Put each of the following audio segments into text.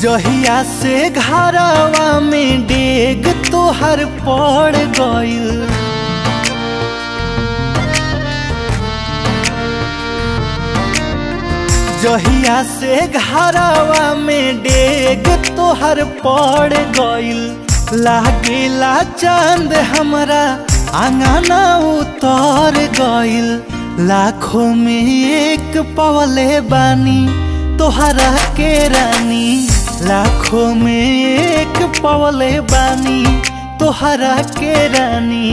जहिया से घरवा में डेग तोहर पड़ गइल जहिया से घरवा में डेग तोहर पड़ गइल लागेला चांद हमरा आंगना उतर गइल लाखों में एक पवले बानी तोहरा के रानी लाखों में एक पवले बानी तोहरा के रानी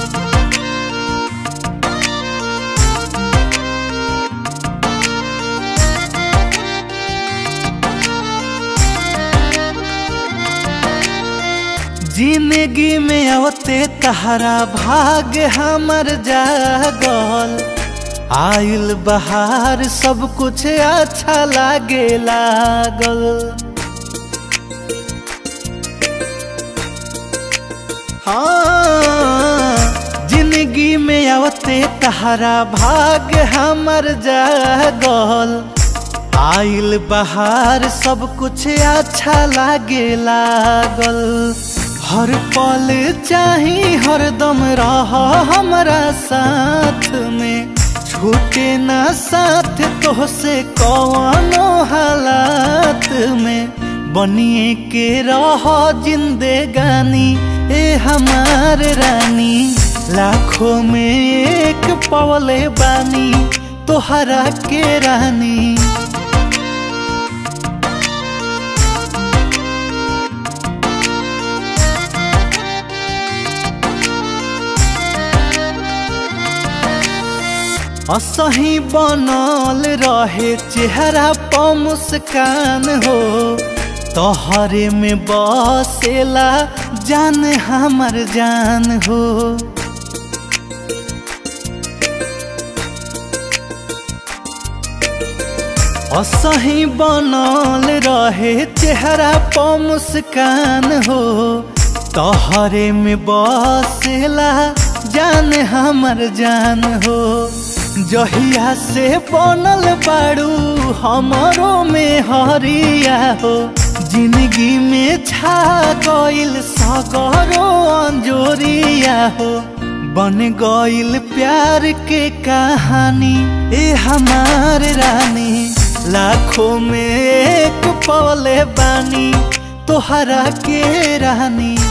जिंदगी में अवते तहरा भाग हमर जागल आइल बहार सब कुछ अच्छा लागे लागल हाँ जिंदगी में अवते तहरा भाग हमर जागल आइल बहार सब कुछ अच्छा लागे लागल हर पल चाही हरदम रह हमरा साथ में छूटे ना साथ तोहसे कौनो हालात में बनिए के रह जिंदगानी ए हमार रानी लाखों में एक पवले बानी तोहरा के रानी असही बनल रहे चेहरा प मुस्कान हो तोहरे में बसेला जान हमर जान हो असही बनल रहे चेहरा प मुस्कान हो तोहरे में बसेला जान हमर जान हो जहिया से बनल बाड़ू हमरो में हरिया हो जिंदगी में छा गइल सगरो अंजोरिया हो बन गइल प्यार के कहानी ए हमार रानी लाखों में एक पवले बानी तोहरा के रानी